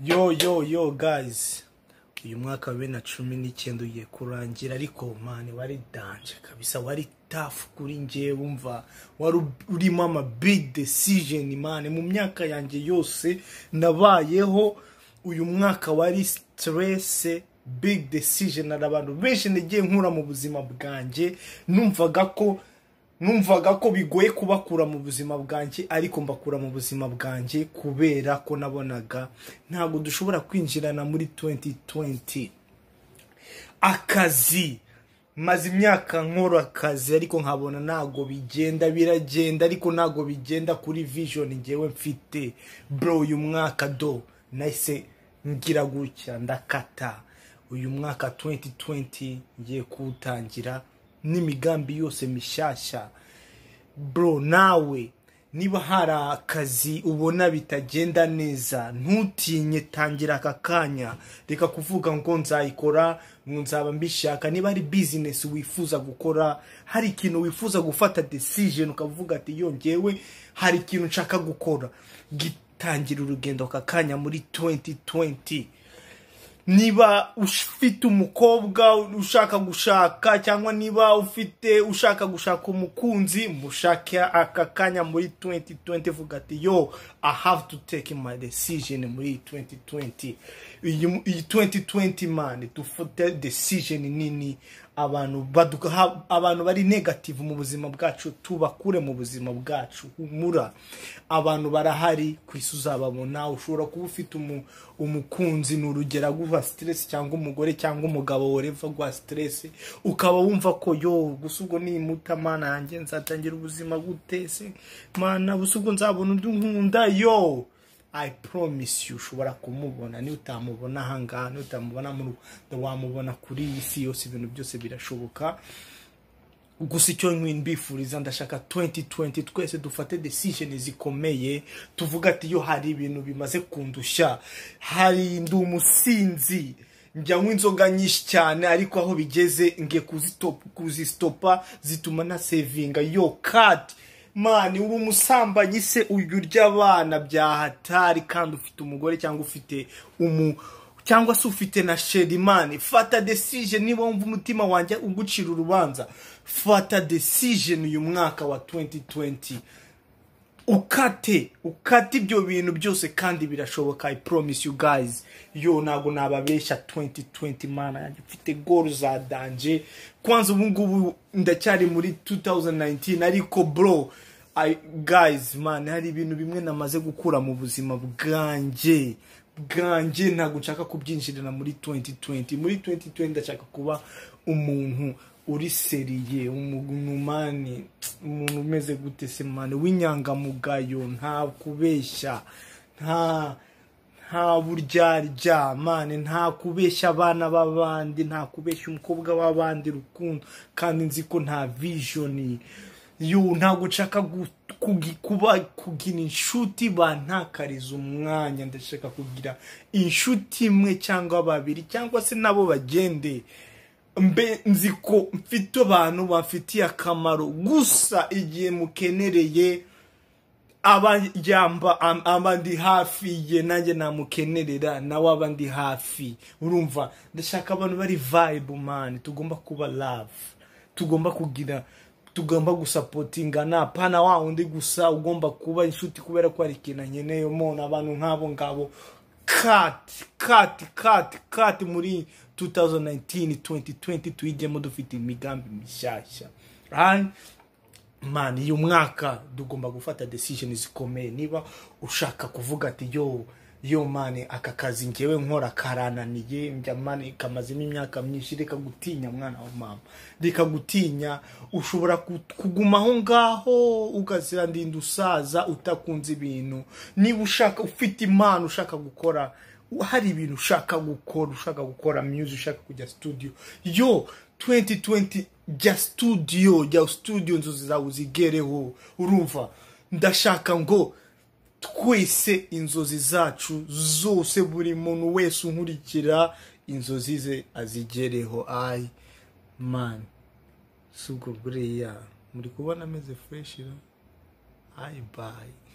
yo yo yo guys uyu mwaka wa bibiri na cumi n'icyenda ugiye kurangira ariko mani wari danje kabisa wari tafu kuri ngewe wumva wari urimo ama big decision mani mu myaka yanjye yose nabayeho uyu mwaka wari stress big decision hari abantu benshi nagiye nkura mu buzima bwanjye numvaga ko numvaga ko bigoye kubakura mu buzima bwanjye ariko mbakura mu buzima bwanjye kubera ko nabonaga ntabwo dushobora kwinjirana muri 2020 akazi maze imyaka nkora akazi ariko nkabona ntabwo bigenda biragenda ariko ntabwo bigenda kuri vision ngewe mfite bro uyu mwaka do nahise ngira gutya ndakata uyu mwaka 2020 ngiye kuwutangira n'imigambi yose mishyashya bro nawe niba hari akazi ubona bitagenda neza ntutinye tangira aka kanya reka kuvuga ngo nzayikora ngo nzaba mbishaka niba ari bizinesi wifuza gukora hari ikintu wifuza gufata desijeni ukavuga ati yongewe hari ikintu nshaka gukora gitangira urugendo aka kanya muri 2020 niba ufite umukobwa ushaka gushaka cyangwa niba ufite ushaka gushaka umukunzi mushake aka kanya muri 2020 vuga ati yo i have to take my decision muri 2020 iyi 2020 man dufate decision nini abantu baduha abantu bari negative mu buzima bwacu tubakure mu buzima bwacu humura abantu barahari ku isi uzababona ushobora kuba ufite umukunzi ni urugero aguha stress cyangwa umugore cyangwa umugabo wareva aguha stress ukaba wumva ko yo gusa ubwo nimuta mana yanjye nzatangira ubuzima gutese mana gusa ubwo nzabona undi nkunda yo I promise you ushobora kumubona niba utamubona ahangaha niba utamubona mu Rwanda wamubona kuri iyi si yose ibintu byose birashoboka gusa icyo mbifuriza ndashaka 2020 twese dufate decision zikomeye tuvuga ati yo hari ibintu bimaze kundushya hari ndi umusinzi njyanywa inzoga nyinshi cyane ariko aho bigeze nge kuzisitopa zituma na sevinga yo kadi mani uri umusambanyi se uyu urya abana bya hatari kandi ufite umugore cyangwa ufite umu cyangwa se ufite na sheri mani fata desije niba wumva umutima wanjye ugucira urubanza fata desije uyu mwaka wa 2020 ukate ukate ibyo bintu byose kandi birashoboka i promise you guys yo ntabwo nababeshya 2020 mana yanjye mfite goru za danje kwanza ubu ngubu ndacyari muri 2019 ariko bro I, guys man hari ibintu bimwe namaze gukura mu buzima bwanjye bwanjye ntabwo nshaka kubyinjirana muri 2020 muri 2020 ndashaka kuba umuntu uri seriye umugumane umuntu umeze gute semane w'inyangamugayo nta kubeshya nta nta buryarya mane nta kubeshya abana b'abandi nta kubeshya umukobwa w'abandi rukundo kandi nzi ko nta vijoni yo ntabwo nshaka kuba kugira inshuti bantakariza umwanya ndashaka kugira inshuti imwe cyangwa babiri cyangwa se nabo bagende mbe nzi ko mfite abantu bafitiye akamaro gusa igihe mukenereye abajyamba aba ndi hafi ye nanjye namukenerera nawe aba ndi hafi urumva ndashaka abantu bari vibe mani tugomba kuba love tugomba kugira tugomba gusapotingana pana wa undi gusa ugomba kuba inshuti kubera ko hari ikintu nkeneye umuntu abantu nk'abo ngabo kati kati kati kati muri 2019 2020 tuyigemo dufite imigambi mishyashya mani uyu mwaka tugomba gufata decision zikomeye niba ushaka kuvuga ati yo yo mani aka kazi ngewe nkora karananiye njya mani kamazemo imyaka myinshi reka gutinya mwana wa mama reka gutinya ushobora kuguma aho ngaho ukazirandarinda usaza utakunze ibintu niba ushaka ufite impano ushaka gukora hari ibintu ushaka gukora ushaka gukora myuzi ushaka kujya studio yo 2020 jya studio jya studio inzozi zawe uzigereho urumva ndashaka ngo twese inzozi zacu zose buri muntu wese unkurikira inzozi ze azigereho ayi mani si ubwo buriya muri kubona ameze fureshi ayi bayi